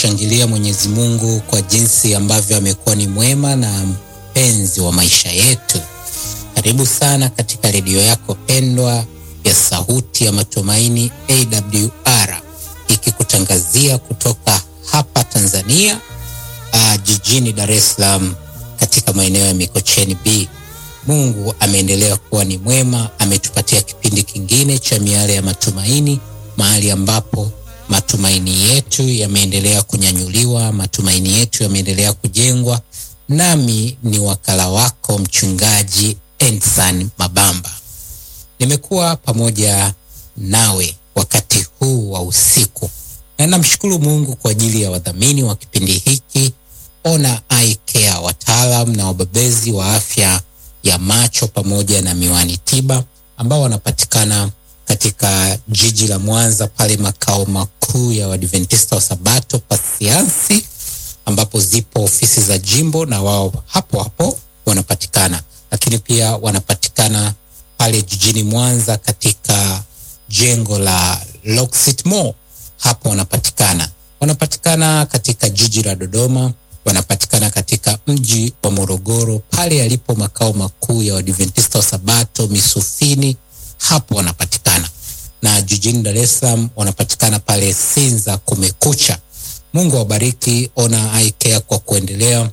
kumshangilia Mwenyezi Mungu kwa jinsi ambavyo amekuwa ni mwema na mpenzi wa maisha yetu. Karibu sana katika redio yako pendwa ya Sauti ya Matumaini AWR, ikikutangazia kutoka hapa Tanzania, uh, jijini Dar es Salaam katika maeneo ya Mikocheni B. Mungu ameendelea kuwa ni mwema, ametupatia kipindi kingine cha Miale ya Matumaini, mahali ambapo matumaini yetu yameendelea kunyanyuliwa, matumaini yetu yameendelea kujengwa. Nami ni wakala wako mchungaji Ensan Mabamba. Nimekuwa pamoja nawe wakati huu wa usiku, na namshukuru Mungu kwa ajili ya wadhamini wa kipindi hiki, Ona Eye Care, wataalam na wabobezi wa afya ya macho pamoja na miwani tiba ambao wanapatikana katika jiji la Mwanza pale makao makuu ya Waadventista wa Sabato Pasiansi, ambapo zipo ofisi za jimbo na wao hapo hapo wanapatikana, lakini pia wanapatikana pale jijini Mwanza katika jengo la Locksit Mall, hapo wanapatikana. Wanapatikana katika jiji la Dodoma, wanapatikana katika mji wa Morogoro pale yalipo makao makuu ya Waadventista wa Sabato Misufini, hapo wanapatikana na jijini Dar es Salaam wanapatikana pale Sinza Kumekucha. Mungu awabariki Ona Eye Care kwa kuendelea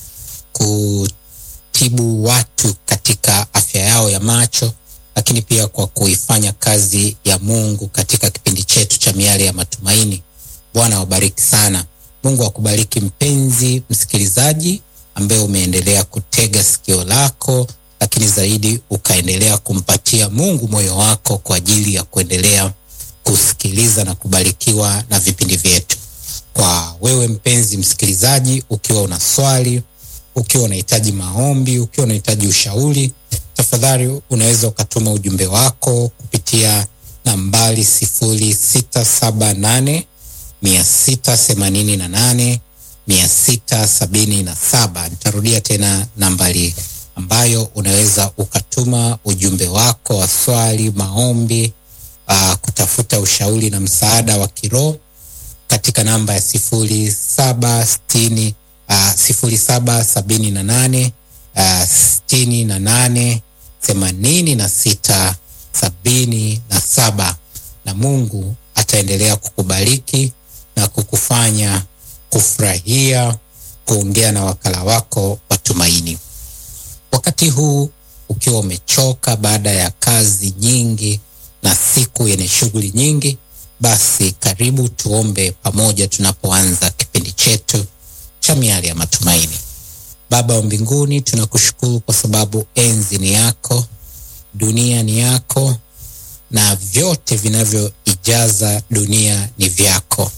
kutibu watu katika afya yao ya macho, lakini pia kwa kuifanya kazi ya Mungu katika kipindi chetu cha Miale ya Matumaini. Bwana awabariki sana. Mungu akubariki mpenzi msikilizaji ambaye umeendelea kutega sikio lako lakini zaidi ukaendelea kumpatia Mungu moyo wako kwa ajili ya kuendelea kusikiliza na kubarikiwa na vipindi vyetu. Kwa wewe mpenzi msikilizaji, ukiwa una swali, ukiwa unahitaji maombi, ukiwa unahitaji ushauri, tafadhali unaweza ukatuma ujumbe wako kupitia nambari sifuri sita saba nane mia sita themanini na nane mia sita sabini na saba. Nitarudia tena nambari ambayo unaweza ukatuma ujumbe wako wa swali, maombi, uh, kutafuta ushauri na msaada wa kiroho katika namba ya sifuri saba sitini uh, sifuri saba sabini na nane uh, sitini na nane themanini na sita sabini na saba na Mungu ataendelea kukubariki na kukufanya kufurahia kuongea na wakala wako wa tumaini. Wakati huu ukiwa umechoka baada ya kazi nyingi na siku yenye shughuli nyingi, basi karibu tuombe pamoja tunapoanza kipindi chetu cha Miale ya Matumaini. Baba wa mbinguni, tunakushukuru kwa sababu enzi ni yako, dunia ni yako, na vyote vinavyoijaza dunia ni vyako.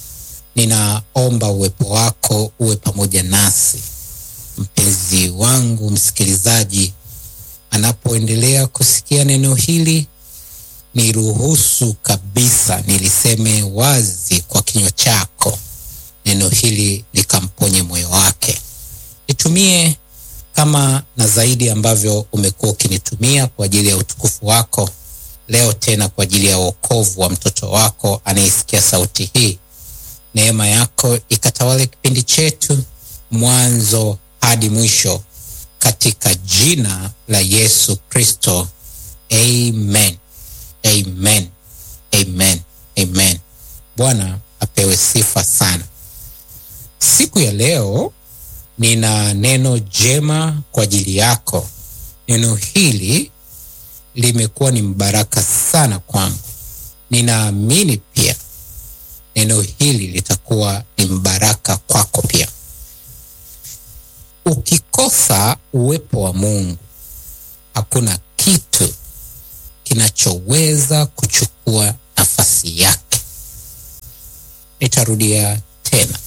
Ninaomba uwepo wako uwe pamoja nasi mpenzi wangu msikilizaji anapoendelea kusikia neno hili, niruhusu kabisa niliseme wazi kwa kinywa chako, neno hili likamponye moyo wake. Nitumie kama na zaidi ambavyo umekuwa ukinitumia kwa ajili ya utukufu wako, leo tena kwa ajili ya wokovu wa mtoto wako anayesikia sauti hii. Neema yako ikatawale kipindi chetu mwanzo hadi mwisho katika jina la Yesu Kristo, amen, amen, amen, amen. Bwana apewe sifa sana. Siku ya leo nina neno jema kwa ajili yako. Neno hili limekuwa ni mbaraka sana kwangu. Ninaamini pia neno hili litakuwa ni mbaraka kwako pia. Ukikosa uwepo wa Mungu, hakuna kitu kinachoweza kuchukua nafasi yake. Nitarudia tena,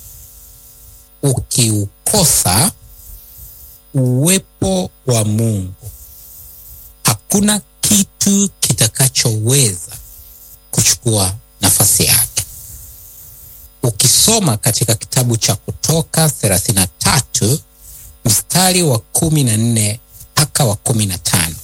ukiukosa uwepo wa Mungu, hakuna kitu kitakachoweza kuchukua nafasi yake. Ukisoma katika kitabu cha Kutoka thelathini na tatu mstari wa kumi na nne mpaka wa kumi na tano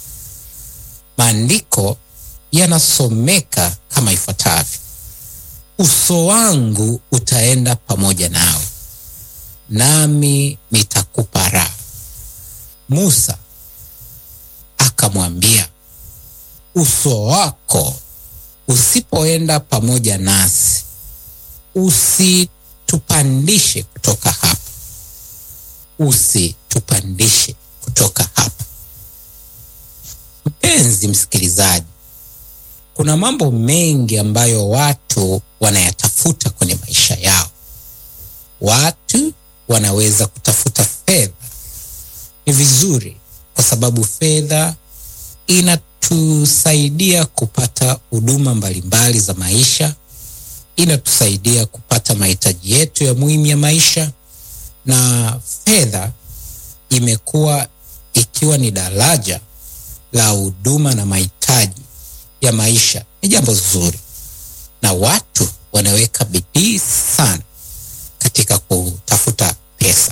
maandiko yanasomeka kama ifuatavyo: uso wangu utaenda pamoja nawe, nami nitakupa raha. Musa akamwambia, uso wako usipoenda pamoja nasi, usitupandishe kutoka hapa, usitupandishe kutoka hapa. Mpenzi msikilizaji, kuna mambo mengi ambayo watu wanayatafuta kwenye maisha yao. Watu wanaweza kutafuta fedha. Ni vizuri kwa sababu fedha inatusaidia kupata huduma mbalimbali za maisha, inatusaidia kupata mahitaji yetu ya muhimu ya maisha, na fedha imekuwa ikiwa ni daraja la huduma na mahitaji ya maisha. Ni jambo zuri, na watu wanaweka bidii sana katika kutafuta pesa.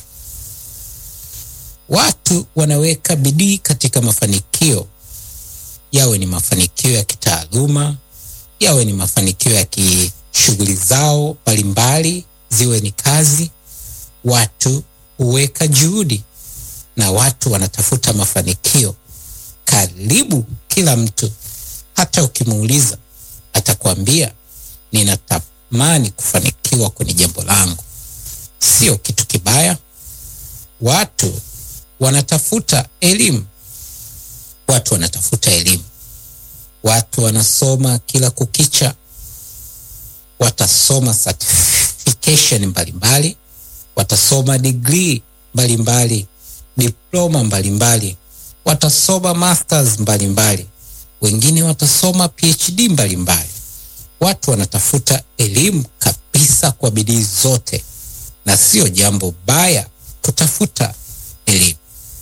Watu wanaweka bidii katika mafanikio, yawe ni mafanikio ya kitaaluma, yawe ni mafanikio ya kishughuli zao mbalimbali, ziwe ni kazi. Watu huweka juhudi na watu wanatafuta mafanikio. Karibu kila mtu, hata ukimuuliza atakwambia ninatamani kufanikiwa kwenye jambo langu. Sio kitu kibaya. Watu wanatafuta elimu, watu wanatafuta elimu, watu wanasoma kila kukicha, watasoma certification mbalimbali, watasoma degree mbalimbali, diploma mbalimbali, watasoma masters mbalimbali, wengine watasoma PhD mbalimbali. Watu wanatafuta elimu kabisa kwa bidii zote, na sio jambo baya kutafuta elimu.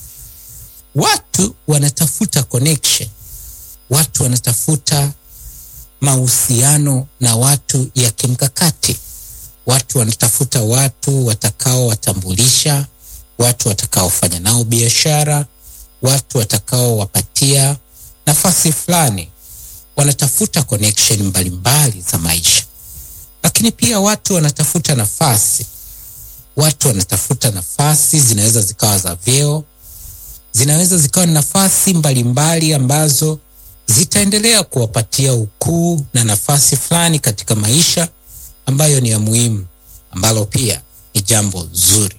Watu wanatafuta connection, watu wanatafuta mahusiano na watu ya kimkakati. Watu wanatafuta watu watakaowatambulisha, watu watakaofanya nao biashara, watu watakaowapatia nafasi fulani. Wanatafuta connection mbalimbali za maisha, lakini pia watu wanatafuta nafasi. Watu wanatafuta nafasi, zinaweza zikawa za vyeo, zinaweza zikawa ni nafasi mbalimbali ambazo zitaendelea kuwapatia ukuu na nafasi fulani katika maisha ambayo ni ya muhimu, ambalo pia ni jambo zuri.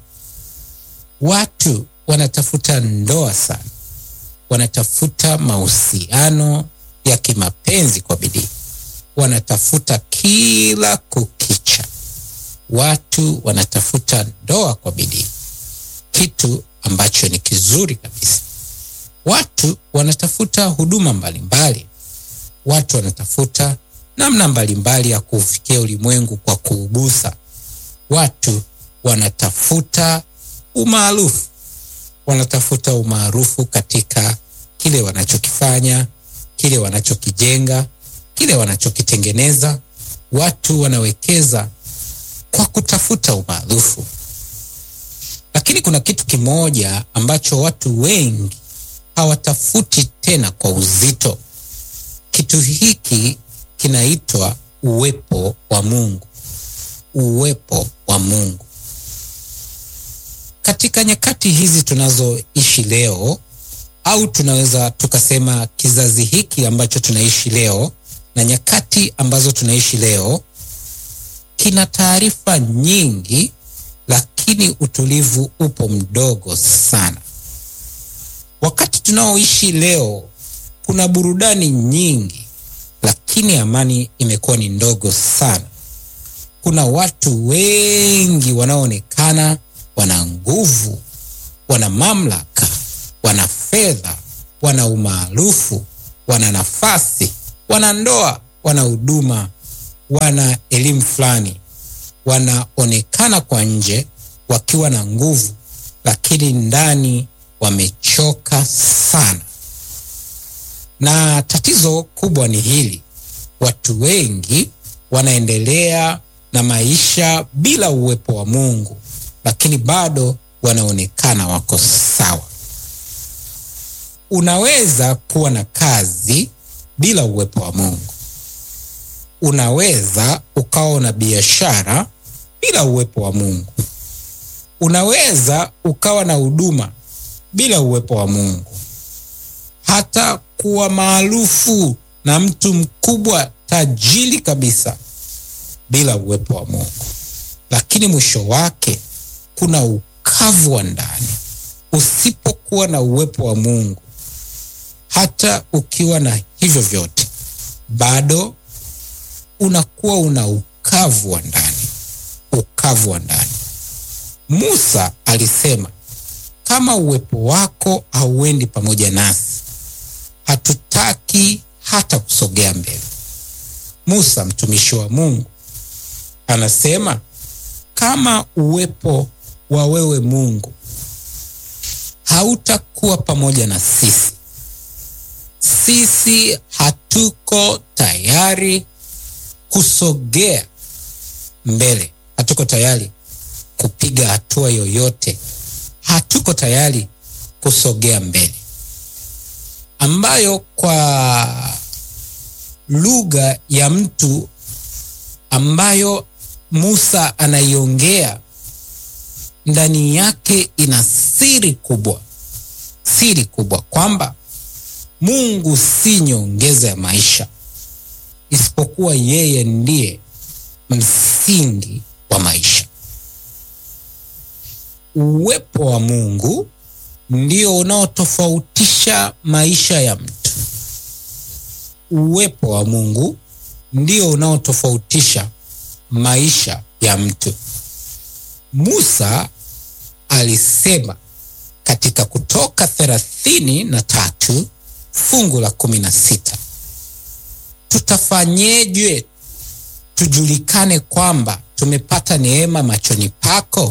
Watu wanatafuta ndoa sana, wanatafuta mahusiano ya kimapenzi kwa bidii, wanatafuta kila kukicha. Watu wanatafuta ndoa kwa bidii, kitu ambacho ni kizuri kabisa. Watu wanatafuta huduma mbalimbali, watu wanatafuta namna mbalimbali ya kuufikia ulimwengu kwa kuugusa. Watu wanatafuta umaarufu, wanatafuta umaarufu katika kile wanachokifanya, kile wanachokijenga, kile wanachokitengeneza. Watu wanawekeza kwa kutafuta umaarufu, lakini kuna kitu kimoja ambacho watu wengi hawatafuti tena kwa uzito. Kitu hiki kinaitwa uwepo wa Mungu. Uwepo wa Mungu katika nyakati hizi tunazoishi leo, au tunaweza tukasema kizazi hiki ambacho tunaishi leo na nyakati ambazo tunaishi leo, kina taarifa nyingi, lakini utulivu upo mdogo sana. Wakati tunaoishi leo kuna burudani nyingi, lakini amani imekuwa ni ndogo sana. Kuna watu wengi wanaoonekana wana nguvu, wana mamlaka, wana fedha, wana umaarufu, wana nafasi, wana ndoa, wana huduma, wana elimu fulani, wanaonekana kwa nje wakiwa na nguvu, lakini ndani wamechoka sana. Na tatizo kubwa ni hili, watu wengi wanaendelea na maisha bila uwepo wa Mungu, lakini bado wanaonekana wako sawa. Unaweza kuwa na kazi bila uwepo wa Mungu. unaweza ukawa na biashara bila uwepo wa Mungu. Unaweza ukawa na huduma bila uwepo wa Mungu, hata kuwa maarufu na mtu mkubwa tajiri kabisa bila uwepo wa Mungu, lakini mwisho wake kuna ukavu wa ndani. Usipokuwa na uwepo wa Mungu, hata ukiwa na hivyo vyote, bado unakuwa una ukavu wa ndani, ukavu wa ndani. Musa alisema, kama uwepo wako hauendi pamoja nasi, hatutaki hata kusogea mbele. Musa mtumishi wa Mungu anasema, kama uwepo wa wewe Mungu hautakuwa pamoja na sisi, sisi hatuko tayari kusogea mbele, hatuko tayari kupiga hatua yoyote, hatuko tayari kusogea mbele, ambayo kwa lugha ya mtu ambayo Musa anaiongea ndani yake ina siri kubwa, siri kubwa kwamba Mungu si nyongeza ya maisha, isipokuwa yeye ndiye msingi wa maisha. Uwepo wa Mungu ndio unaotofautisha maisha ya mtu. Uwepo wa Mungu ndio unaotofautisha maisha ya mtu. Musa alisema katika Kutoka thelathini na tatu fungu la kumi na sita tutafanyeje tujulikane kwamba tumepata neema machoni pako,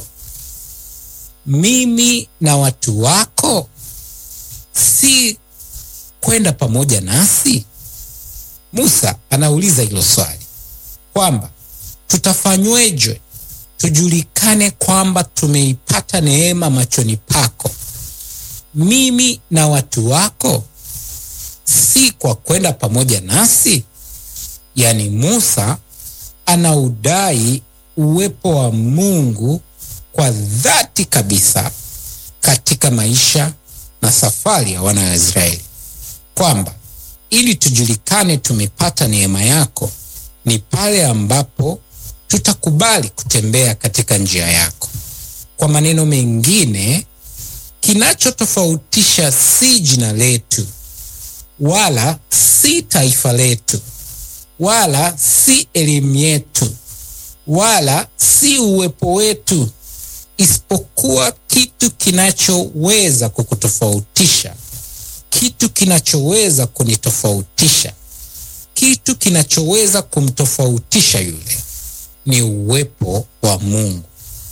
mimi na watu wako, si kwenda pamoja nasi? Musa anauliza hilo swali kwamba tutafanyweje tujulikane kwamba tumeipata neema machoni pako, mimi na watu wako, si kwa kwenda pamoja nasi? Yaani, Musa anaudai uwepo wa Mungu kwa dhati kabisa katika maisha na safari ya wana wa Israeli, kwamba ili tujulikane tumepata neema yako ni pale ambapo tutakubali kutembea katika njia yako. Kwa maneno mengine, kinachotofautisha si jina letu wala si taifa letu wala si elimu yetu wala si uwepo wetu, isipokuwa kitu kinachoweza kukutofautisha, kitu kinachoweza kunitofautisha, kitu kinachoweza kumtofautisha yule ni uwepo wa Mungu.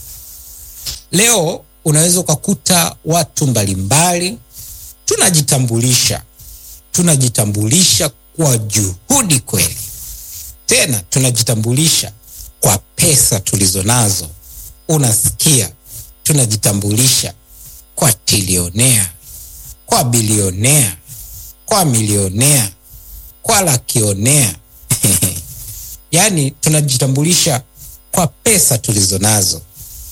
Leo unaweza ukakuta watu mbalimbali tunajitambulisha, tunajitambulisha kwa juhudi kweli, tena tunajitambulisha kwa pesa tulizo nazo. Unasikia, tunajitambulisha kwa tilionea, kwa bilionea, kwa milionea, kwa lakionea Yaani tunajitambulisha kwa pesa tulizo nazo.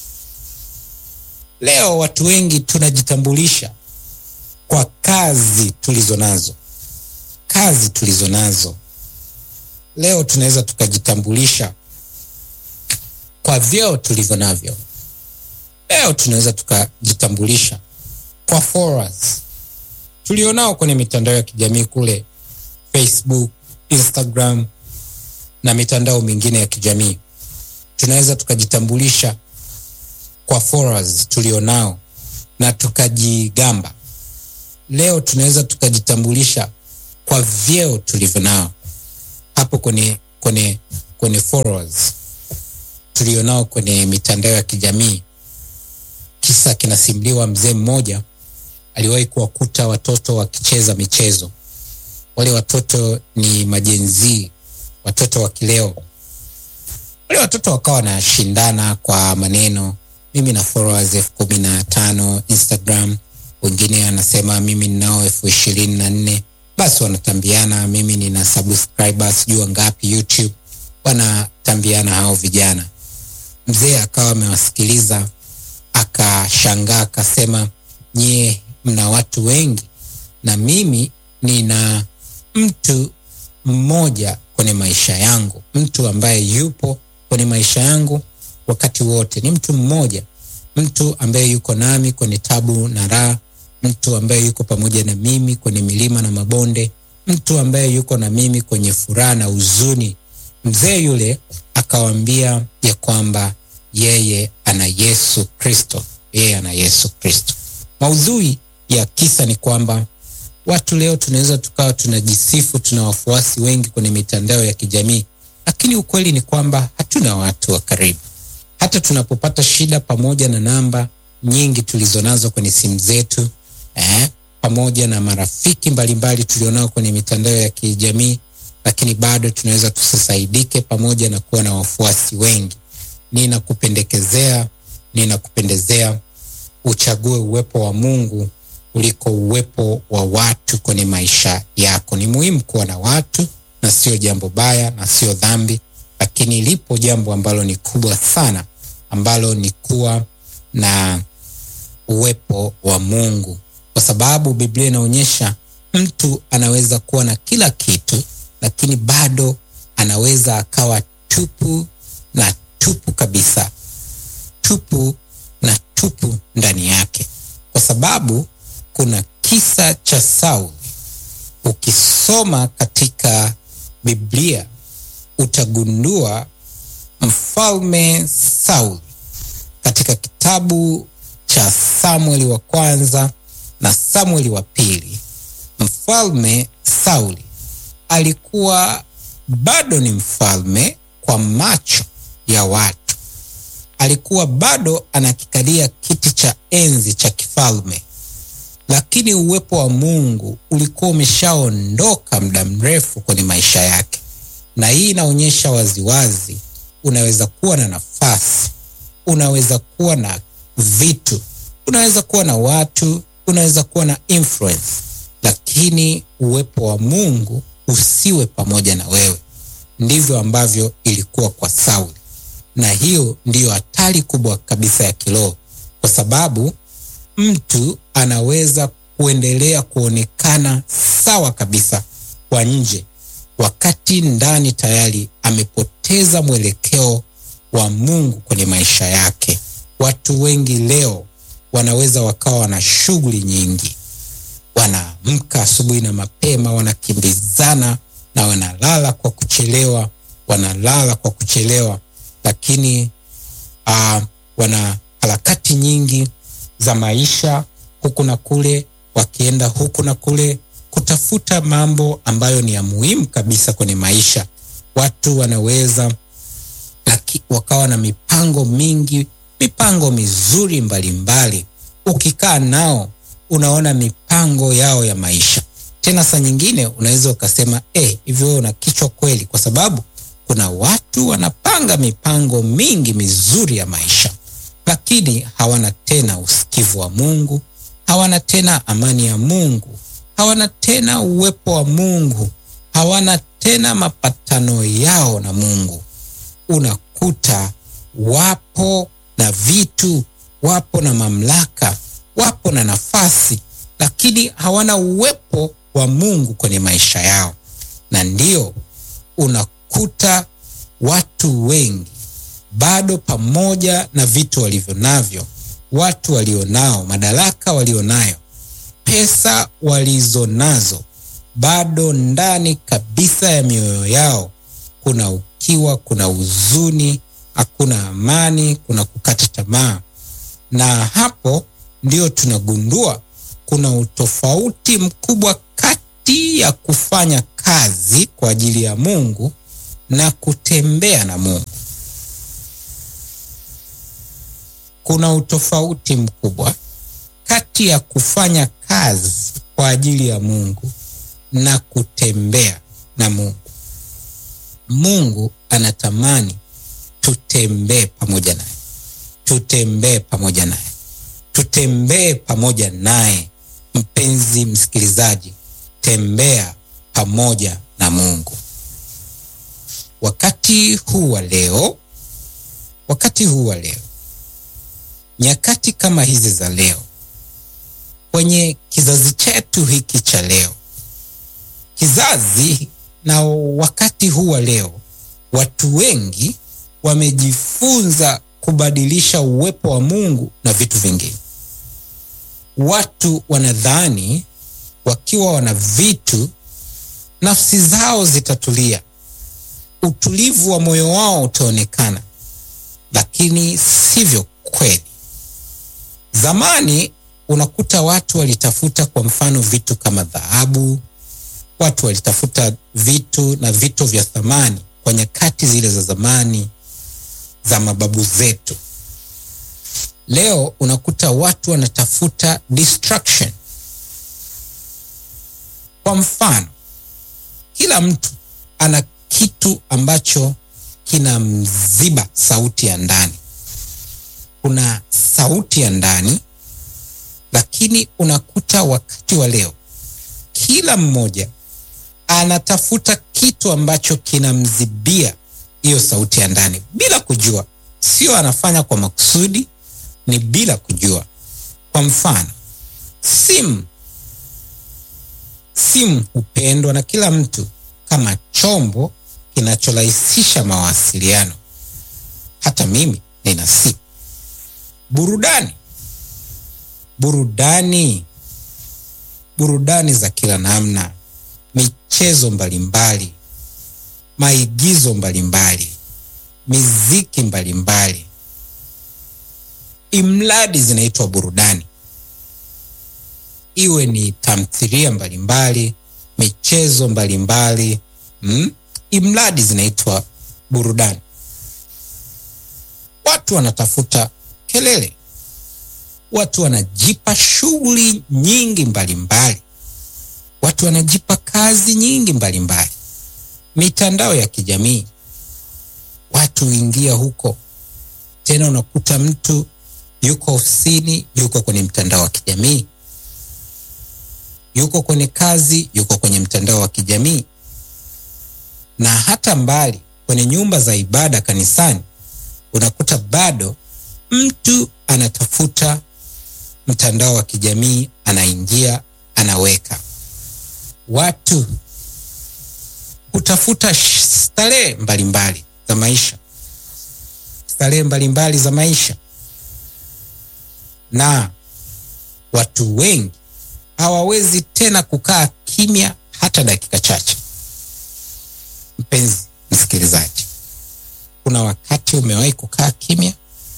Leo watu wengi tunajitambulisha kwa kazi tulizo nazo, kazi tulizo nazo. Leo tunaweza tukajitambulisha kwa vyeo tulivyo navyo. Leo tunaweza tukajitambulisha kwa followers tulionao kwenye mitandao ya kijamii kule Facebook, Instagram na mitandao mingine ya kijamii. Tunaweza tukajitambulisha kwa followers tulionao na tukajigamba. Leo tunaweza tukajitambulisha kwa vyeo tulivyo nao hapo kwenye kwenye kwenye followers tulionao kwenye mitandao ya kijamii. Kisa kinasimuliwa, mzee mmoja aliwahi kuwakuta watoto wakicheza michezo. Wale watoto ni majenzii watoto wa kileo. Wale watoto wakawa wanashindana kwa maneno, mimi na followers elfu kumi na tano Instagram, wengine anasema mimi ninao elfu ishirini na nne basi wanatambiana, mimi nina subscribers sijui ngapi YouTube. wanatambiana hao vijana. Mzee akawa amewasikiliza akashangaa, akasema, nyie mna watu wengi na mimi nina mtu mmoja kwenye maisha yangu, mtu ambaye yupo kwenye maisha yangu wakati wote, ni mtu mmoja, mtu ambaye yuko nami kwenye tabu na raha, mtu ambaye yuko pamoja na mimi kwenye milima na mabonde, mtu ambaye yuko na mimi kwenye furaha na huzuni. Mzee yule akawaambia ya kwamba yeye ana Yesu Kristo, yeye ana Yesu Kristo. Maudhui ya kisa ni kwamba watu leo tunaweza tukawa tunajisifu tuna wafuasi wengi kwenye mitandao ya kijamii, lakini ukweli ni kwamba hatuna watu wa karibu. Hata tunapopata shida, pamoja na namba nyingi tulizonazo kwenye simu zetu eh, pamoja na marafiki mbalimbali tulionao kwenye mitandao ya kijamii, lakini bado tunaweza tusisaidike, pamoja na kuwa na wafuasi wengi. Ninakupendekezea, ninakupendezea uchague uwepo wa Mungu kuliko uwepo wa watu kwenye maisha yako. Ni muhimu kuwa na watu na sio jambo baya na sio dhambi, lakini lipo jambo ambalo ni kubwa sana, ambalo ni kuwa na uwepo wa Mungu, kwa sababu Biblia inaonyesha mtu anaweza kuwa na kila kitu, lakini bado anaweza akawa tupu na tupu kabisa, tupu na tupu ndani yake, kwa sababu kuna kisa cha Sauli. Ukisoma katika Biblia utagundua mfalme Sauli katika kitabu cha Samueli wa kwanza na Samueli wa pili. Mfalme Sauli alikuwa bado ni mfalme kwa macho ya watu, alikuwa bado anakikalia kiti cha enzi cha kifalme lakini uwepo wa Mungu ulikuwa umeshaondoka muda mrefu kwenye maisha yake, na hii inaonyesha waziwazi, unaweza kuwa na nafasi, unaweza kuwa na vitu, unaweza kuwa na watu, unaweza kuwa na influence, lakini uwepo wa Mungu usiwe pamoja na wewe. Ndivyo ambavyo ilikuwa kwa Sauli, na hiyo ndiyo hatari kubwa kabisa ya kiroho, kwa sababu mtu anaweza kuendelea kuonekana sawa kabisa kwa nje, wakati ndani tayari amepoteza mwelekeo wa Mungu kwenye maisha yake. Watu wengi leo wanaweza wakawa na shughuli nyingi, wanaamka asubuhi na mapema, wanakimbizana na wanalala kwa kuchelewa, wanalala kwa kuchelewa, lakini uh, wana harakati nyingi za maisha huku na kule, wakienda huku na kule kutafuta mambo ambayo ni ya muhimu kabisa kwenye maisha. Watu wanaweza laki, wakawa na mipango mingi, mipango mizuri mbalimbali mbali. Ukikaa nao unaona mipango yao ya maisha. Tena saa nyingine unaweza ukasema eh, hivyo wewe una kichwa kweli, kwa sababu kuna watu wanapanga mipango mingi mizuri ya maisha lakini hawana tena usikivu wa Mungu, hawana tena amani ya Mungu, hawana tena uwepo wa Mungu, hawana tena mapatano yao na Mungu. Unakuta wapo na vitu, wapo na mamlaka, wapo na nafasi, lakini hawana uwepo wa Mungu kwenye maisha yao, na ndio unakuta watu wengi bado pamoja na vitu walivyo navyo, watu walionao, madaraka walionayo, pesa walizonazo, bado ndani kabisa ya mioyo yao kuna ukiwa, kuna huzuni, hakuna amani, kuna kukata tamaa. Na hapo ndio tunagundua kuna utofauti mkubwa kati ya kufanya kazi kwa ajili ya Mungu na kutembea na Mungu. Kuna utofauti mkubwa kati ya kufanya kazi kwa ajili ya Mungu na kutembea na Mungu. Mungu anatamani tutembee pamoja naye, tutembee pamoja naye, tutembee pamoja naye. Mpenzi msikilizaji, tembea pamoja na Mungu. wakati huu wa leo, wakati huu wa leo, nyakati kama hizi za leo, kwenye kizazi chetu hiki cha leo, kizazi na wakati huu wa leo, watu wengi wamejifunza kubadilisha uwepo wa Mungu na vitu vingine. Watu wanadhani wakiwa wana vitu, nafsi zao zitatulia, utulivu wa moyo wao utaonekana, lakini sivyo kweli. Zamani unakuta watu walitafuta, kwa mfano, vitu kama dhahabu, watu walitafuta vitu na vito vya thamani kwa nyakati zile za zamani za mababu zetu. Leo unakuta watu wanatafuta distraction. Kwa mfano, kila mtu ana kitu ambacho kinamziba sauti ya ndani. Kuna sauti ya ndani, lakini unakuta wakati wa leo kila mmoja anatafuta kitu ambacho kinamzibia hiyo sauti ya ndani bila kujua. Sio anafanya kwa makusudi, ni bila kujua. Kwa mfano, simu. Simu hupendwa na kila mtu kama chombo kinachorahisisha mawasiliano. Hata mimi nina simu. Burudani, burudani, burudani za kila namna, michezo mbalimbali maigizo mbalimbali, miziki mbalimbali, imradi zinaitwa burudani. Iwe ni tamthilia mbalimbali, michezo mbalimbali, mm? Imradi zinaitwa burudani. Watu wanatafuta kelele, watu wanajipa shughuli nyingi mbalimbali, watu wanajipa kazi nyingi mbalimbali mitandao ya kijamii watu huingia huko, tena unakuta mtu yuko ofisini, yuko kwenye mtandao wa kijamii, yuko kwenye kazi, yuko kwenye mtandao wa kijamii, na hata mbali kwenye nyumba za ibada kanisani, unakuta bado mtu anatafuta mtandao wa kijamii, anaingia, anaweka watu hutafuta starehe mbalimbali za maisha, starehe mbalimbali za maisha, na watu wengi hawawezi tena kukaa kimya hata dakika chache. Mpenzi msikilizaji, kuna wakati umewahi kukaa kimya?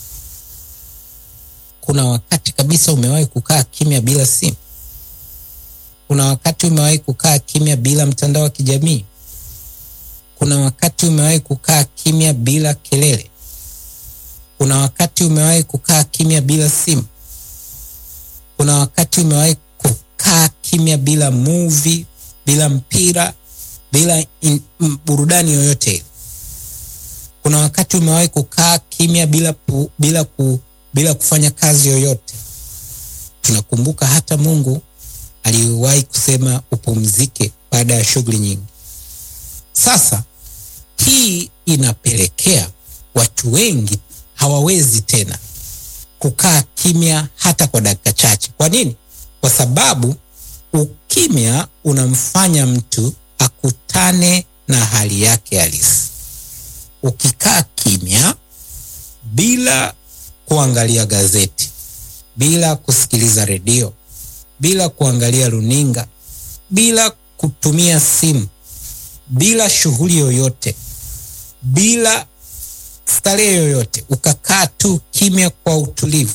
Kuna wakati kabisa umewahi kukaa kimya bila simu? Kuna wakati umewahi kukaa kimya bila mtandao wa kijamii? Kuna wakati umewahi kukaa kimya bila kelele? Kuna wakati umewahi kukaa kimya bila simu? Kuna wakati umewahi kukaa kimya bila movie, bila mpira, bila in, m, burudani yoyote ile? Kuna wakati umewahi kukaa kimya bila, pu, bila, ku, bila kufanya kazi yoyote? Tunakumbuka hata Mungu aliwahi kusema upumzike baada ya shughuli nyingi. Sasa hii inapelekea watu wengi hawawezi tena kukaa kimya hata kwa dakika chache. Kwa nini? Kwa sababu ukimya unamfanya mtu akutane na hali yake halisi. Ukikaa kimya bila kuangalia gazeti, bila kusikiliza redio, bila kuangalia runinga, bila kutumia simu bila shughuli yoyote, bila starehe yoyote, ukakaa tu kimya kwa utulivu,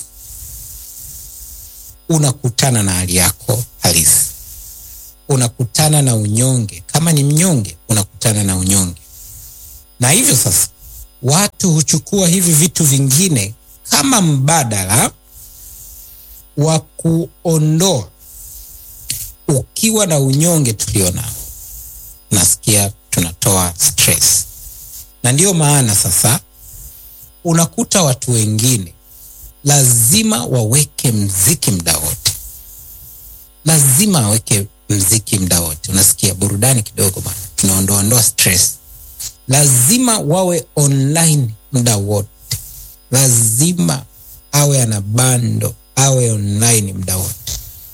unakutana na hali yako halisi, unakutana na unyonge. Kama ni mnyonge, unakutana na unyonge. Na hivyo sasa, watu huchukua hivi vitu vingine kama mbadala wa kuondoa ukiwa na unyonge tulionao nasikia tunatoa stress, na ndiyo maana sasa unakuta watu wengine lazima waweke mziki muda wote, lazima waweke mziki muda wote. Unasikia burudani kidogo bana, tunaondoa ondoa stress. lazima wawe online muda wote, lazima awe ana bando, awe online muda wote,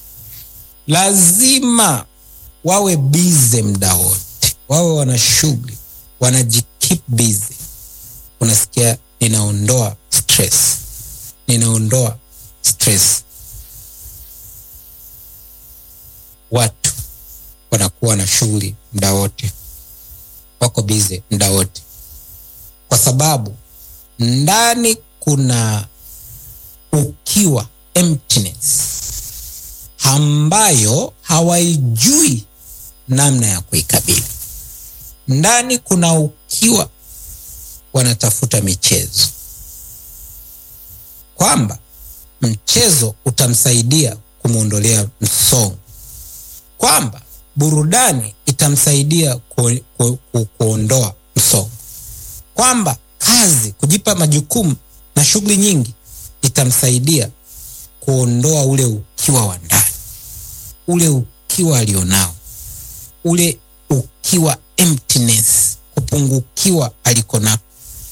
lazima wawe bize muda wote, wawe wana shughuli, wanajikeep busy. Unasikia, ninaondoa stress, ninaondoa stress. Watu wanakuwa na shughuli muda wote, wako bize muda wote, kwa sababu ndani kuna ukiwa, emptiness ambayo hawaijui namna ya kuikabili. Ndani kuna ukiwa, wanatafuta michezo, kwamba mchezo utamsaidia kumwondolea msongo, kwamba burudani itamsaidia ku, ku, ku, kuondoa msongo, kwamba kazi, kujipa majukumu na shughuli nyingi itamsaidia kuondoa ule ukiwa wa ndani, ule ukiwa alionao, ule ukiwa emptiness, kupungukiwa aliko nako.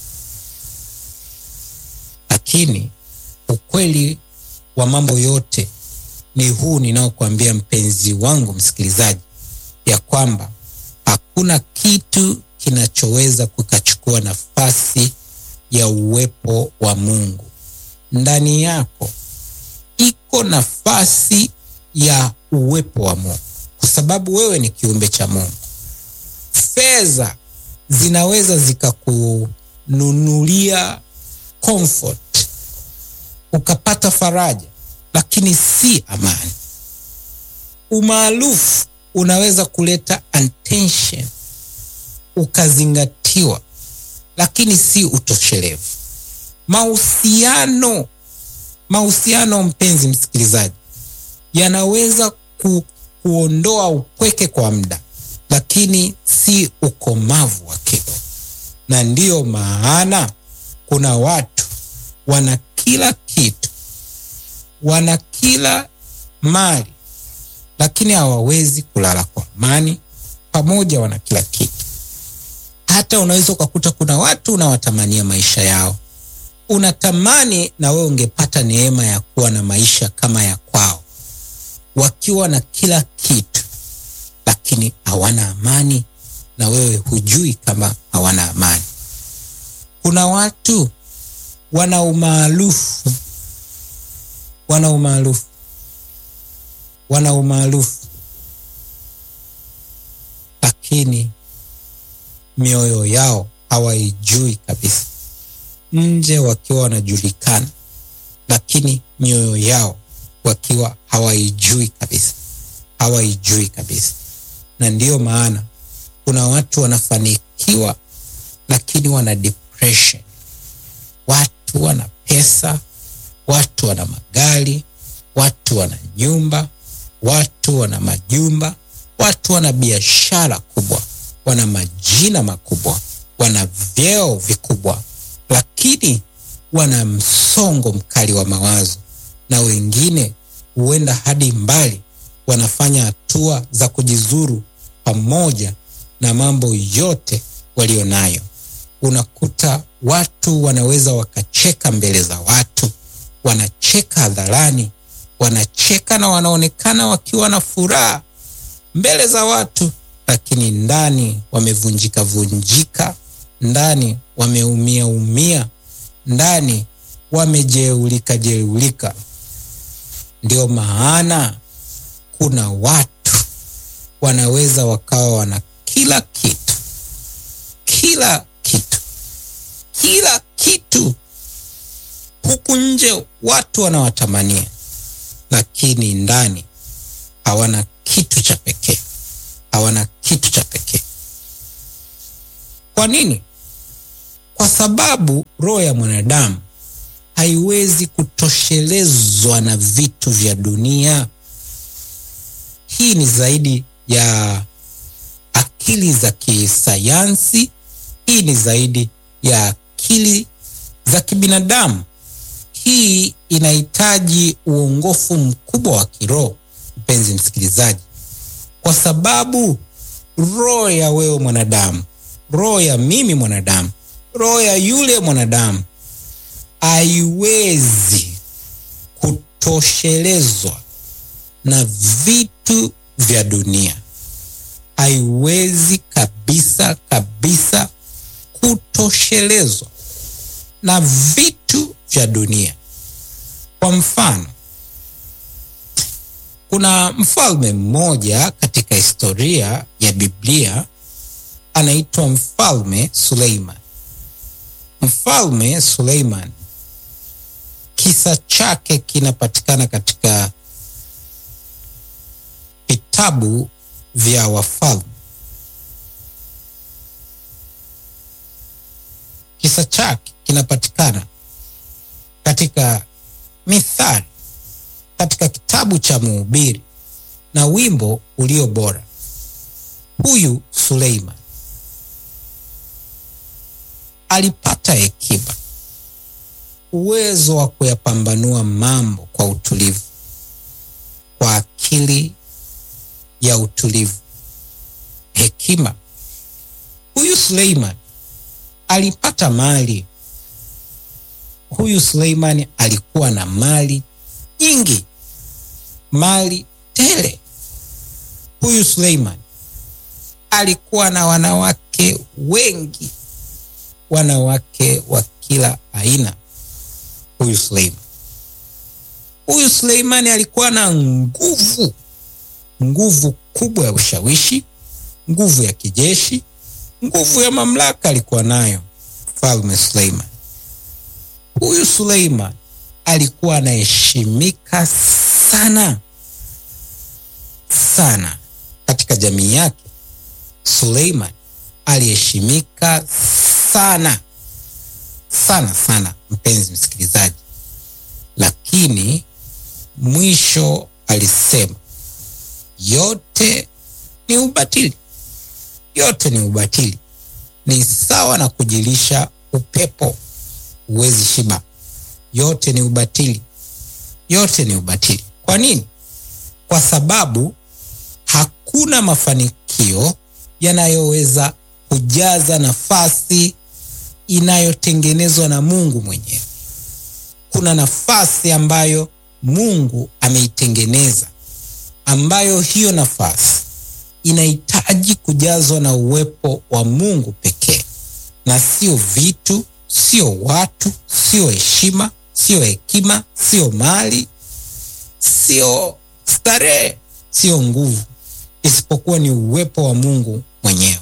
Lakini ukweli wa mambo yote ni huu ninaokuambia mpenzi wangu msikilizaji, ya kwamba hakuna kitu kinachoweza kukachukua nafasi ya uwepo wa Mungu ndani yako. Iko nafasi ya uwepo wa Mungu kwa sababu wewe ni kiumbe cha Mungu. Fedha zinaweza zikakununulia comfort, ukapata faraja, lakini si amani. Umaarufu unaweza kuleta attention, ukazingatiwa, lakini si utoshelevu. Mahusiano, mahusiano mpenzi msikilizaji, yanaweza ku, kuondoa upweke kwa muda, lakini si ukomavu wa kiroho. Na ndiyo maana kuna watu wana kila kitu, wana kila mali, lakini hawawezi kulala kwa amani. Pamoja wana kila kitu. Hata unaweza ukakuta kuna watu unawatamania maisha yao, unatamani na wewe ungepata neema ya kuwa na maisha kama ya kwao, wakiwa na kila kitu, lakini hawana amani, na wewe hujui kama hawana amani. Kuna watu wana umaarufu, wana umaarufu, wana umaarufu, lakini mioyo yao hawaijui kabisa. Nje wakiwa wanajulikana, lakini mioyo yao wakiwa hawaijui kabisa, hawaijui kabisa. Na ndiyo maana kuna watu wanafanikiwa, lakini wana depression. Watu wana pesa, watu wana magari, watu wana nyumba, watu wana majumba, watu wana biashara kubwa, wana majina makubwa, wana vyeo vikubwa, lakini wana msongo mkali wa mawazo, na wengine huenda hadi mbali, wanafanya hatua za kujizuru pamoja na mambo yote walio nayo. Unakuta watu wanaweza wakacheka mbele za watu, wanacheka hadharani, wanacheka na wanaonekana wakiwa na furaha mbele za watu, lakini ndani wamevunjika vunjika, ndani wameumia umia, ndani wamejeulika jeulika. Ndio maana kuna watu wanaweza wakawa wana kila kitu, kila kitu, kila kitu, huku nje watu wanawatamania, lakini ndani hawana kitu cha pekee, hawana kitu cha pekee. Kwa nini? Kwa sababu roho ya mwanadamu haiwezi kutoshelezwa na vitu vya dunia. Hii ni zaidi ya akili za kisayansi, hii ni zaidi ya akili za kibinadamu. Hii inahitaji uongofu mkubwa wa kiroho, mpenzi msikilizaji, kwa sababu roho ya wewe mwanadamu, roho ya mimi mwanadamu, roho ya yule mwanadamu haiwezi kutoshelezwa na vitu vya dunia, haiwezi kabisa kabisa kutoshelezwa na vitu vya dunia. Kwa mfano, kuna mfalme mmoja katika historia ya Biblia anaitwa Mfalme Suleiman. Mfalme Suleiman, kisa chake kinapatikana katika vitabu vya Wafalme. Kisa chake kinapatikana katika Mithali, katika kitabu cha Mhubiri na wimbo ulio bora. Huyu Suleiman alipata hekima, uwezo wa kuyapambanua mambo kwa utulivu, kwa akili ya utulivu, hekima. Huyu Suleiman alipata mali. Huyu Suleiman alikuwa na mali nyingi, mali tele. Huyu Suleiman alikuwa na wanawake wengi, wanawake wa kila aina. Huyu Suleiman, huyu Suleimani alikuwa na nguvu, nguvu kubwa ya ushawishi, nguvu ya kijeshi, nguvu ya mamlaka alikuwa nayo mfalme Suleiman. Huyu Suleiman alikuwa anaheshimika sana sana katika jamii yake. Suleiman aliheshimika sana sana sana, mpenzi msikilizaji, lakini mwisho alisema yote ni ubatili, yote ni ubatili, ni sawa na kujilisha upepo, huwezi shiba. Yote ni ubatili, yote ni ubatili. Kwa nini? Kwa sababu hakuna mafanikio yanayoweza kujaza nafasi inayotengenezwa na Mungu mwenyewe. Kuna nafasi ambayo Mungu ameitengeneza, ambayo hiyo nafasi inahitaji kujazwa na uwepo wa Mungu pekee, na sio vitu, sio watu, sio heshima, sio hekima, sio mali, sio starehe, sio nguvu, isipokuwa ni uwepo wa Mungu mwenyewe.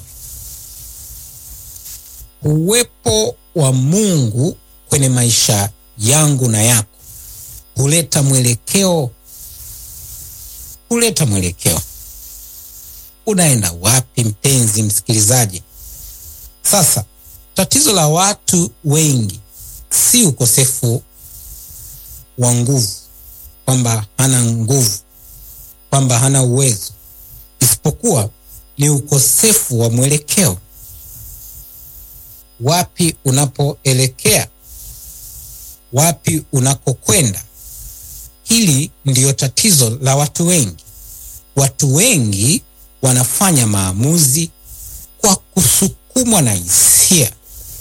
Uwepo wa Mungu kwenye maisha yangu na yako huleta mwelekeo, huleta mwelekeo. Unaenda wapi, mpenzi msikilizaji? Sasa tatizo la watu wengi si ukosefu wa nguvu, kwamba hana nguvu, kwamba hana uwezo, isipokuwa ni ukosefu wa mwelekeo. Wapi unapoelekea, wapi unakokwenda. Hili ndiyo tatizo la watu wengi. Watu wengi wanafanya maamuzi kwa kusukumwa na hisia,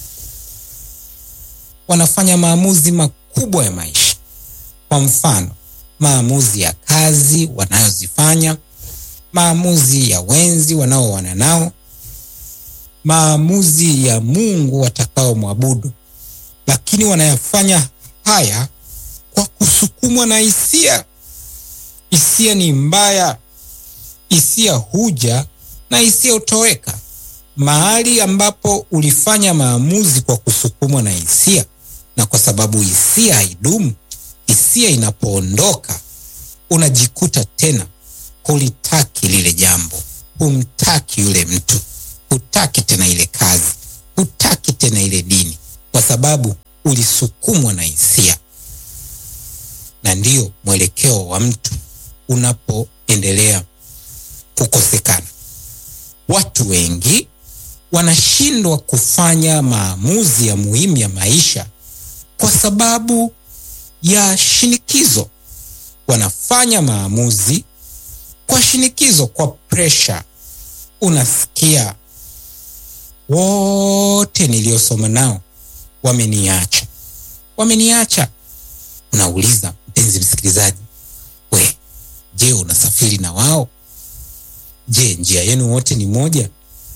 wanafanya maamuzi makubwa ya maisha. Kwa mfano, maamuzi ya kazi wanayozifanya, maamuzi ya wenzi wanaoana nao, maamuzi ya Mungu watakao mwabudu, lakini wanayafanya haya kwa kusukumwa na hisia. Hisia ni mbaya, hisia huja na hisia hutoweka. Mahali ambapo ulifanya maamuzi kwa kusukumwa na hisia, na kwa sababu hisia haidumu, hisia inapoondoka, unajikuta tena hulitaki lile jambo, humtaki yule mtu, hutaki tena ile kazi, hutaki tena ile dini, kwa sababu ulisukumwa na hisia. Na ndiyo mwelekeo wa mtu unapoendelea kukosekana. Watu wengi wanashindwa kufanya maamuzi ya muhimu ya maisha kwa sababu ya shinikizo. Wanafanya maamuzi kwa shinikizo, kwa presha. Unasikia wote niliosoma nao wameniacha, wameniacha. Unauliza mpenzi msikilizaji, we, je, unasafiri na wao? Je, njia yenu wote ni moja?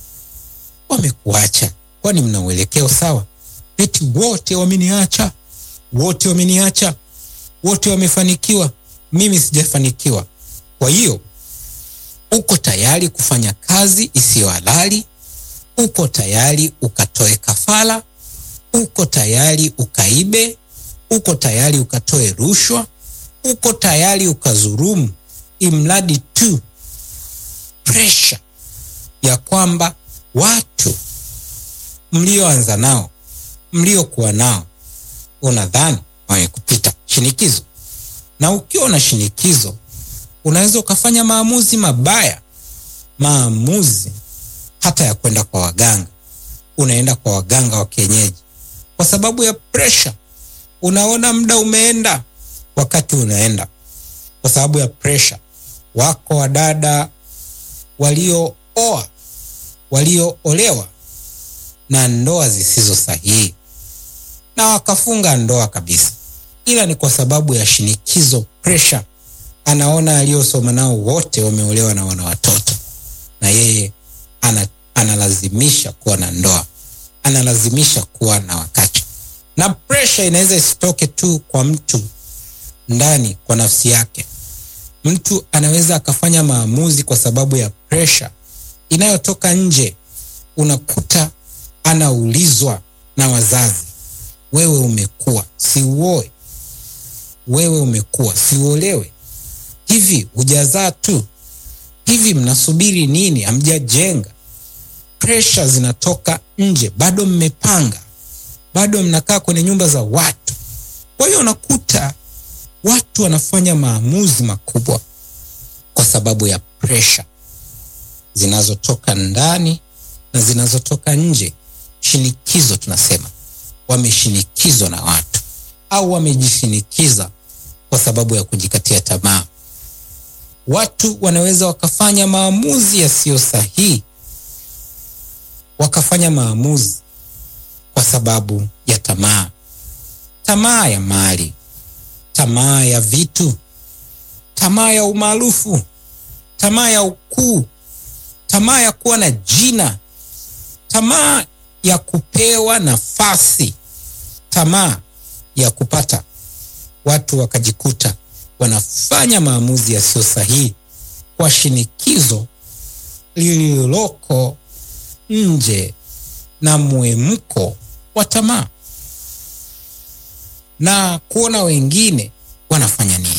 Wamekuacha, kwani mna uelekeo sawa? Eti wote wameniacha, wote wameniacha, wote wamefanikiwa, mimi sijafanikiwa. Kwa hiyo uko tayari kufanya kazi isiyo halali? Uko tayari ukatoe kafara? Uko tayari ukaibe? Uko tayari ukatoe rushwa? Uko tayari ukazurumu, imradi tu presha ya kwamba watu mlioanza nao mliokuwa nao unadhani wamekupita shinikizo. Na ukiwa na shinikizo, unaweza ukafanya maamuzi mabaya, maamuzi hata ya kwenda kwa waganga. Unaenda kwa waganga wa kienyeji kwa sababu ya presha. Unaona muda umeenda, wakati unaenda kwa sababu ya presha. Wako wadada waliooa, walioolewa na ndoa zisizo sahihi na wakafunga ndoa kabisa, ila ni kwa sababu ya shinikizo, presha. Anaona aliyosoma nao wote wameolewa na wana watoto, na yeye ana, analazimisha kuwa na ndoa, analazimisha kuwa na wakati. Na presha inaweza isitoke tu kwa mtu ndani, kwa nafsi yake. Mtu anaweza akafanya maamuzi kwa sababu ya presha inayotoka nje. Unakuta anaulizwa na wazazi, wewe umekuwa siuoe, wewe umekuwa siuolewe, hivi hujazaa tu, hivi mnasubiri nini? Hamjajenga. Presha zinatoka nje, bado mmepanga, bado mnakaa kwenye nyumba za watu. Kwa hiyo unakuta watu wanafanya maamuzi makubwa kwa sababu ya presha zinazotoka ndani na zinazotoka nje. Shinikizo tunasema wameshinikizwa na watu au wamejishinikiza kwa sababu ya kujikatia tamaa. Watu wanaweza wakafanya maamuzi yasiyo sahihi, wakafanya maamuzi kwa sababu ya tamaa, tamaa ya mali, tamaa ya vitu, tamaa ya umaarufu, tamaa ya ukuu, tamaa ya kuwa na jina, tamaa ya kupewa nafasi, tamaa ya kupata. Watu wakajikuta wanafanya maamuzi yasiyo sahihi kwa shinikizo lililoko nje na mwemko wa tamaa na kuona wengine wanafanya nini.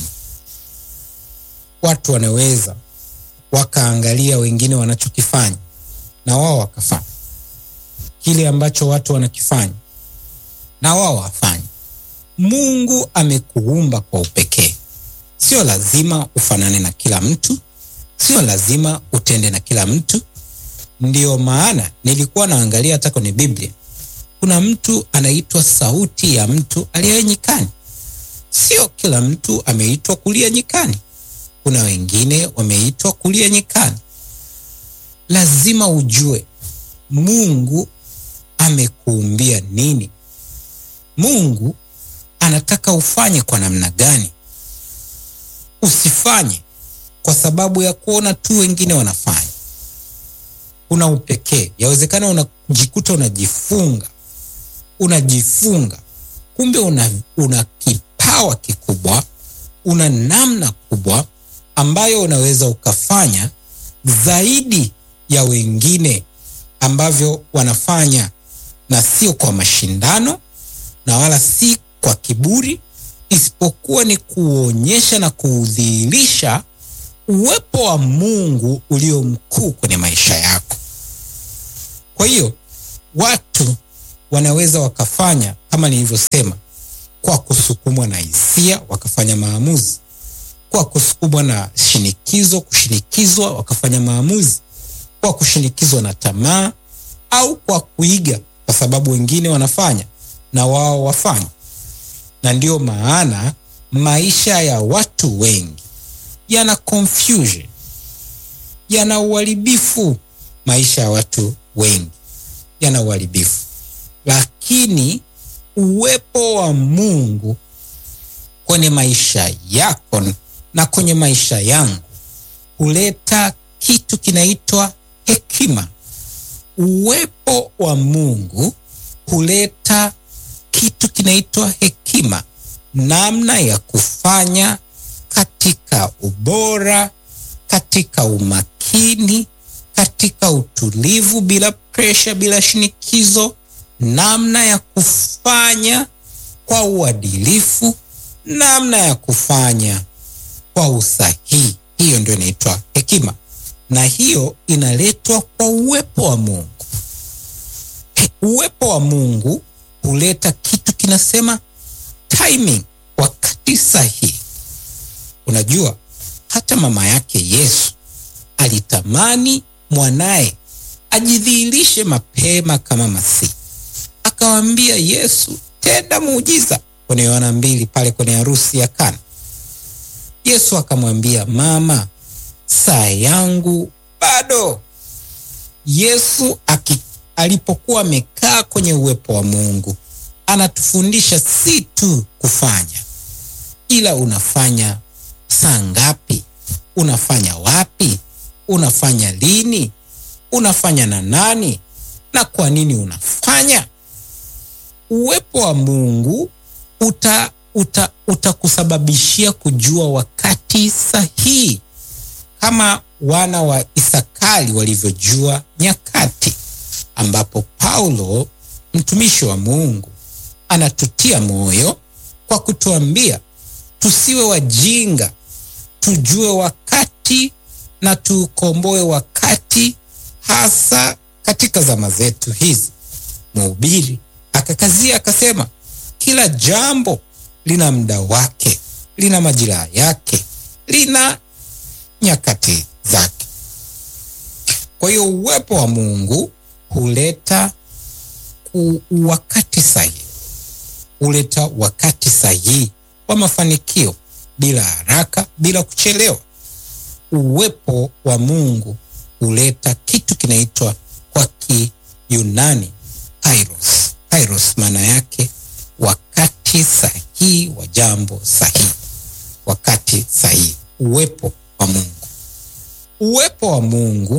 Watu wanaweza wakaangalia wengine wanachokifanya na wao wakafanya kile ambacho watu wanakifanya na wao wafanye. Mungu amekuumba kwa upekee. Sio lazima ufanane na kila mtu, sio lazima utende na kila mtu. Ndiyo maana nilikuwa naangalia hata kwenye Biblia, kuna mtu anaitwa sauti ya mtu aliye nyikani. Sio kila mtu ameitwa kulia nyikani, kuna wengine wameitwa kulia nyikani. Lazima ujue Mungu amekuumbia nini. Mungu anataka ufanye kwa namna gani. Usifanye kwa sababu ya kuona tu wengine wanafanya. Kuna upekee. Yawezekana unajikuta unajifunga, unajifunga, kumbe una, una kipawa kikubwa, una namna kubwa ambayo unaweza ukafanya zaidi ya wengine ambavyo wanafanya, na sio kwa mashindano na wala si kwa kiburi, isipokuwa ni kuonyesha na kuudhihirisha uwepo wa Mungu ulio mkuu kwenye maisha yako. Kwa hiyo watu wanaweza wakafanya kama nilivyosema, kwa kusukumwa na hisia wakafanya maamuzi, kwa kusukumwa na shinikizo, kushinikizwa wakafanya maamuzi, kwa kushinikizwa na tamaa, au kwa kuiga, kwa sababu wengine wanafanya na wao wafanye. Na ndiyo maana maisha ya watu wengi yana confusion, yana uharibifu. Maisha ya watu wengi yana uharibifu, lakini uwepo wa Mungu kwenye maisha yako na kwenye maisha yangu huleta kitu kinaitwa hekima. Uwepo wa Mungu huleta kitu kinaitwa hekima, namna ya kufanya katika ubora, katika umakini, katika utulivu, bila presha, bila shinikizo, namna ya kufanya kwa uadilifu, namna ya kufanya kwa usahihi. Hiyo ndio inaitwa hekima, na hiyo inaletwa kwa uwepo wa Mungu. Uwepo wa Mungu huleta kitu kinasema timing, wakati sahihi. Unajua, hata mama yake Yesu alitamani mwanaye ajidhihirishe mapema kama Masihi. Akawaambia Yesu, tenda muujiza, kwenye Yohana mbili pale kwenye harusi ya Kana. Yesu akamwambia, mama, saa yangu bado. Yesu aki, alipokuwa amekaa kwenye uwepo wa Mungu anatufundisha si tu kufanya, ila unafanya saa ngapi, unafanya wapi, unafanya lini, unafanya na nani, na kwa nini unafanya. Uwepo wa Mungu uta uta utakusababishia kujua wakati sahihi, kama wana wa Isakari walivyojua nyakati, ambapo Paulo mtumishi wa Mungu anatutia moyo kwa kutuambia tusiwe wajinga, tujue wakati na tuukomboe wakati, hasa katika zama zetu hizi. Mhubiri akakazia akasema, kila jambo lina muda wake, lina majira yake, lina nyakati zake. Kwa hiyo uwepo wa Mungu huleta wakati sahihi, huleta wakati sahihi wa mafanikio, bila haraka, bila kuchelewa. Uwepo wa Mungu huleta kitu kinaitwa kwa Kiyunani kairos. Kairos maana yake wakati sahihi wa jambo sahihi, wakati sahihi. Uwepo wa Mungu, uwepo wa Mungu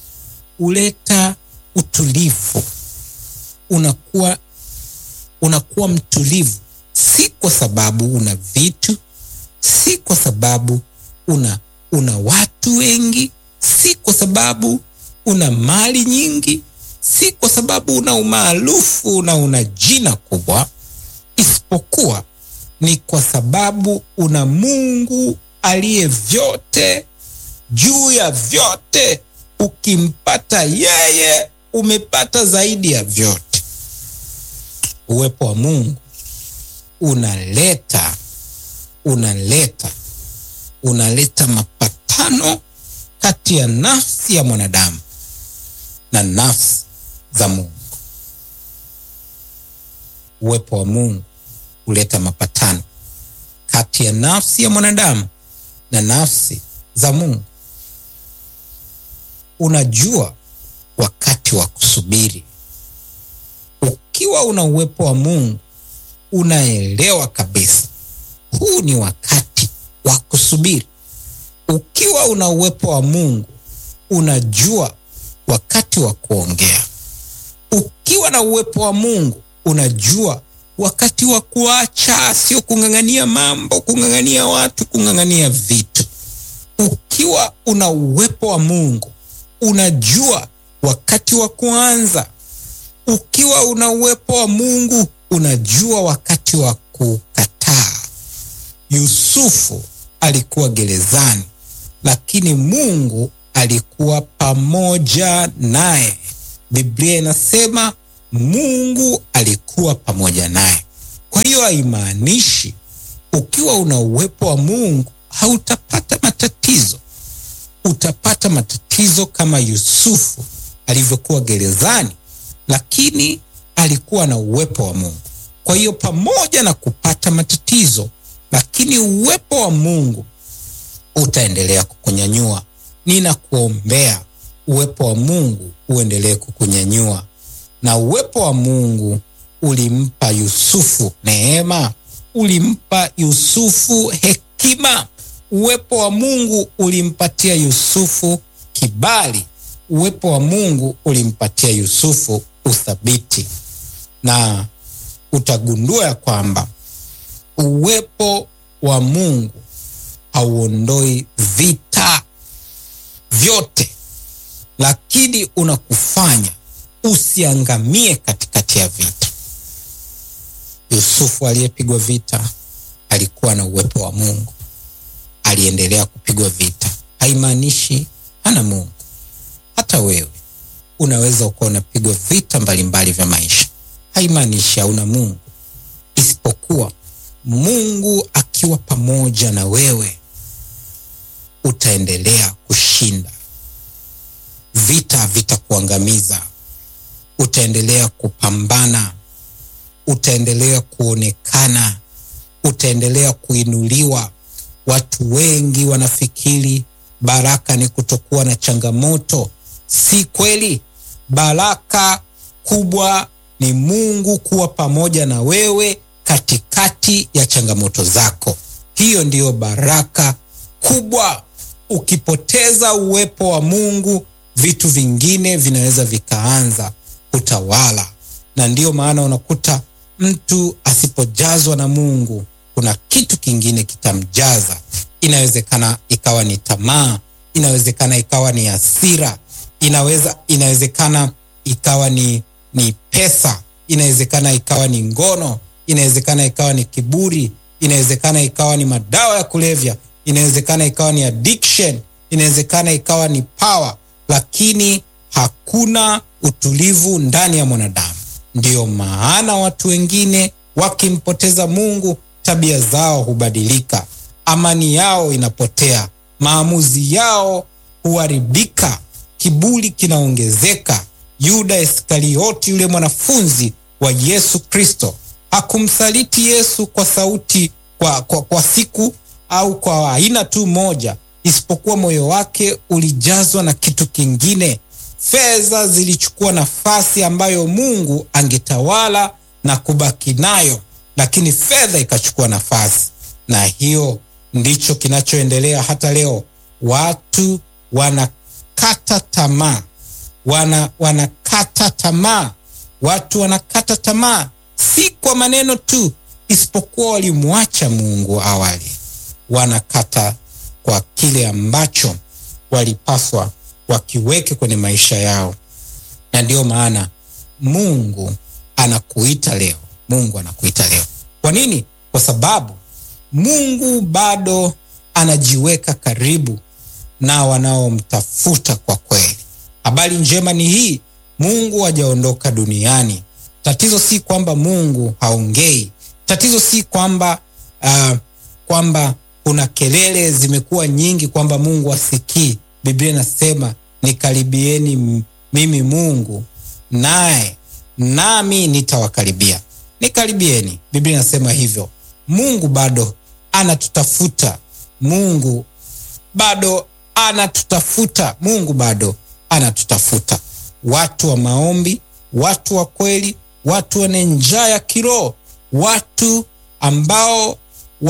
huleta utulivu. Unakuwa unakuwa mtulivu, si kwa sababu una vitu, si kwa sababu una una watu wengi, si kwa sababu una mali nyingi, si kwa sababu una umaarufu na una jina kubwa, isipokuwa ni kwa sababu una Mungu aliye vyote juu ya vyote. Ukimpata yeye, umepata zaidi ya vyote. Uwepo wa Mungu unaleta unaleta unaleta mapatano kati ya nafsi ya mwanadamu na nafsi za Mungu. Uwepo wa Mungu huleta mapatano kati ya nafsi ya mwanadamu na nafsi za Mungu. Unajua wakati wa kusubiri. Ukiwa una uwepo wa Mungu, unaelewa kabisa huu ni wakati wa kusubiri. Ukiwa una uwepo wa Mungu, unajua wakati wa kuongea. Ukiwa na uwepo wa Mungu, unajua wakati wa kuacha, sio kung'ang'ania mambo, kung'ang'ania watu, kung'ang'ania vitu. Ukiwa una uwepo wa Mungu, unajua wakati wa kuanza. Ukiwa una uwepo wa Mungu, unajua wakati wa kukataa. Yusufu alikuwa gerezani, lakini Mungu alikuwa pamoja naye. Biblia inasema Mungu alikuwa pamoja naye. Kwa hiyo haimaanishi ukiwa una uwepo wa Mungu hautapata matatizo. Utapata matatizo kama Yusufu alivyokuwa gerezani, lakini alikuwa na uwepo wa Mungu. Kwa hiyo pamoja na kupata matatizo, lakini uwepo wa Mungu utaendelea kukunyanyua. Ninakuombea uwepo wa Mungu uendelee kukunyanyua na uwepo wa Mungu ulimpa Yusufu neema, ulimpa Yusufu hekima. Uwepo wa Mungu ulimpatia Yusufu kibali. Uwepo wa Mungu ulimpatia Yusufu uthabiti, na utagundua ya kwamba uwepo wa Mungu hauondoi vita vyote, lakini unakufanya usiangamie katikati ya vita. Yusufu aliyepigwa vita alikuwa na uwepo wa Mungu, aliendelea kupigwa vita. Haimaanishi hana Mungu. Hata wewe unaweza ukawa unapigwa vita mbalimbali vya maisha, haimaanishi hauna Mungu, isipokuwa Mungu akiwa pamoja na wewe utaendelea kushinda vita, vitakuangamiza. Utaendelea kupambana, utaendelea kuonekana, utaendelea kuinuliwa. Watu wengi wanafikiri baraka ni kutokuwa na changamoto. Si kweli. Baraka kubwa ni Mungu kuwa pamoja na wewe katikati ya changamoto zako. Hiyo ndiyo baraka kubwa. Ukipoteza uwepo wa Mungu, vitu vingine vinaweza vikaanza kutawala, na ndiyo maana unakuta mtu asipojazwa na Mungu, kuna kitu kingine kitamjaza. Inawezekana ikawa ni tamaa, inawezekana ikawa ni hasira, inaweza inawezekana ikawa ni, ni pesa, inawezekana ikawa ni ngono, inawezekana ikawa ni kiburi, inawezekana ikawa ni madawa ya kulevya, inawezekana ikawa ni addiction, inawezekana ikawa ni power, lakini hakuna utulivu ndani ya mwanadamu. Ndiyo maana watu wengine wakimpoteza Mungu, tabia zao hubadilika, amani yao inapotea, maamuzi yao huharibika, kiburi kinaongezeka. Yuda Iskarioti, yule mwanafunzi wa Yesu Kristo, hakumsaliti Yesu kwa sauti kwa, kwa, kwa siku au kwa aina tu moja, isipokuwa moyo wake ulijazwa na kitu kingine. Fedha zilichukua nafasi ambayo Mungu angetawala na kubaki nayo, lakini fedha ikachukua nafasi, na hiyo ndicho kinachoendelea hata leo. Watu wanakata tamaa, wana wanakata tamaa, watu wanakata tamaa, si kwa maneno tu, isipokuwa walimwacha Mungu awali, wanakata kwa kile ambacho walipaswa wakiweke kwenye maisha yao. Na ndiyo maana Mungu anakuita leo, Mungu anakuita leo. Kwa nini? Kwa sababu Mungu bado anajiweka karibu na wanaomtafuta kwa kweli. Habari njema ni hii, Mungu hajaondoka duniani. Tatizo si kwamba Mungu haongei. Tatizo si kwamba uh, kwamba kuna kelele zimekuwa nyingi kwamba Mungu asikii. Biblia inasema nikaribieni mimi Mungu, naye nami nitawakaribia. Nikaribieni, Biblia inasema hivyo. Mungu bado anatutafuta. Mungu bado anatutafuta. Mungu bado anatutafuta, watu wa maombi, watu wa kweli, watu wenye njaa ya kiroho, watu ambao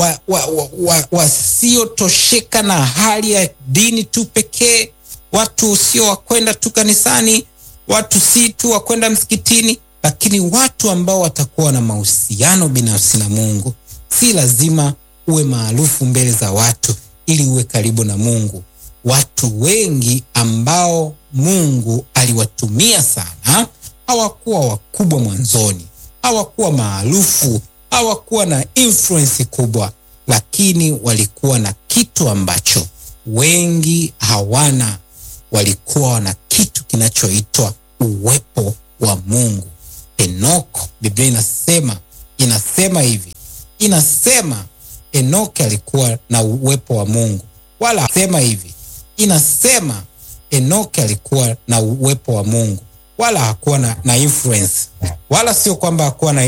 wasiotosheka wa, wa, wa, na hali ya dini tu pekee, watu sio wakwenda tu kanisani, watu si tu wakwenda msikitini, lakini watu ambao watakuwa na mahusiano binafsi na Mungu. Si lazima uwe maarufu mbele za watu ili uwe karibu na Mungu. Watu wengi ambao Mungu aliwatumia sana hawakuwa wakubwa mwanzoni, hawakuwa maarufu, hawakuwa na influence kubwa, lakini walikuwa na kitu ambacho wengi hawana. Walikuwa na kitu kinachoitwa uwepo wa Mungu. Enoko, Biblia inasema inasema hivi, inasema Enoki alikuwa na uwepo wa Mungu, wala sema hivi, inasema Enoki alikuwa na uwepo wa Mungu, wala hakuwa na, na influence, wala sio kwamba hakuwa na